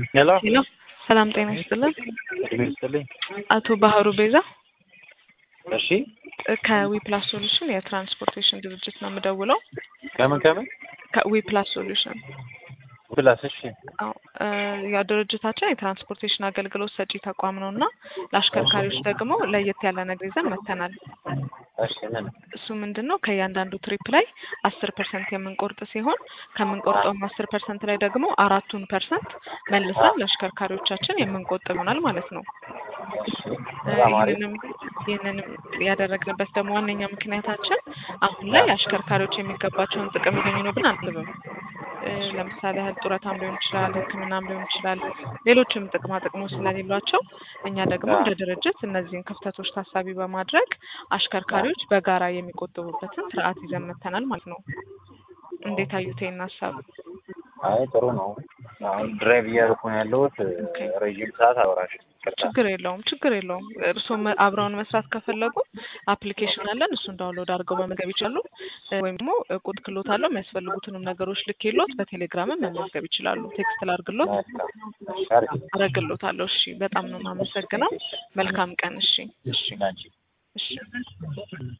ሄሎ ሄሎ ሰላም ጤና ይስጥልን። እድሜ ይስጥልኝ። አቶ ባህሩ ቤዛ እሺ ከዊፕላስ ሶሉሽን የትራንስፖርቴሽን ድርጅት ነው የምደውለው። ከምን ከምን ከዊፕላስ ሶሉሽን ፕላስ እሺ አዎ እ ያው ድርጅታችን የትራንስፖርቴሽን አገልግሎት ሰጪ ተቋም ነው እና ለአሽከርካሪዎች ደግሞ ለየት ያለ ነገር ይዘን መጥተናል። እሺ ምን እሱ ምንድን ነው ከእያንዳንዱ ትሪፕ ላይ አስር ፐርሰንት የምንቆርጥ ሲሆን ከምንቆርጠውም አስር ፐርሰንት ላይ ደግሞ አራቱን ፐርሰንት መልሰን ለአሽከርካሪዎቻችን የምንቆጥብ ይሆናል ማለት ነው። እ በጣም አሪፍ። ይህንንም ይህንንም ያደረግንበት ደግሞ ዋነኛ ምክንያታችን አሁን ላይ አሽከርካሪዎች የሚገባቸውን ጥቅም ያገኙ ነው ብን አንስብም። እ ለምሳሌ ያህል ጡረታም ሊሆን ይችላል፣ ሕክምናም ሊሆን ይችላል፣ ሌሎችም ጥቅማ ጥቅሞች ስለሌሏቸው እኛ ደግሞ እንደ ድርጅት እነዚህን ክፍተቶች ታሳቢ በማድረግ አሽከርካሪዎች በጋራ የሚቆጥቡበትን ስርዓት ይዘን መጥተናል ማለት ነው። እንዴት አዩት ይህን ሀሳብ? አይ ጥሩ ነው። አሁን ድራይቭ እያደረኩ ነው ያለሁት። ኦኬ። ረዥም ሰዓት አወራሽ። ይቅርታ። ችግር የለውም ችግር የለውም። እርስዎም አብረውን መስራት ከፈለጉ አፕሊኬሽን አለን። እሱን ዳውንሎድ አድርገው መመዝገብ ይችላሉ። እ ወይም ደግሞ ቁድ ክሎት አለው የሚያስፈልጉትንም ነገሮች ልክ የሎት በቴሌግራምም መመዝገብ ይችላሉ። ቴክስት ላድርግሎት መልካም። አሪፍ። አረግሎታለሁ። እሺ በጣም ነው የማመሰግነው። መልካም ቀን። እሺ እሺ ናንቺ እሺ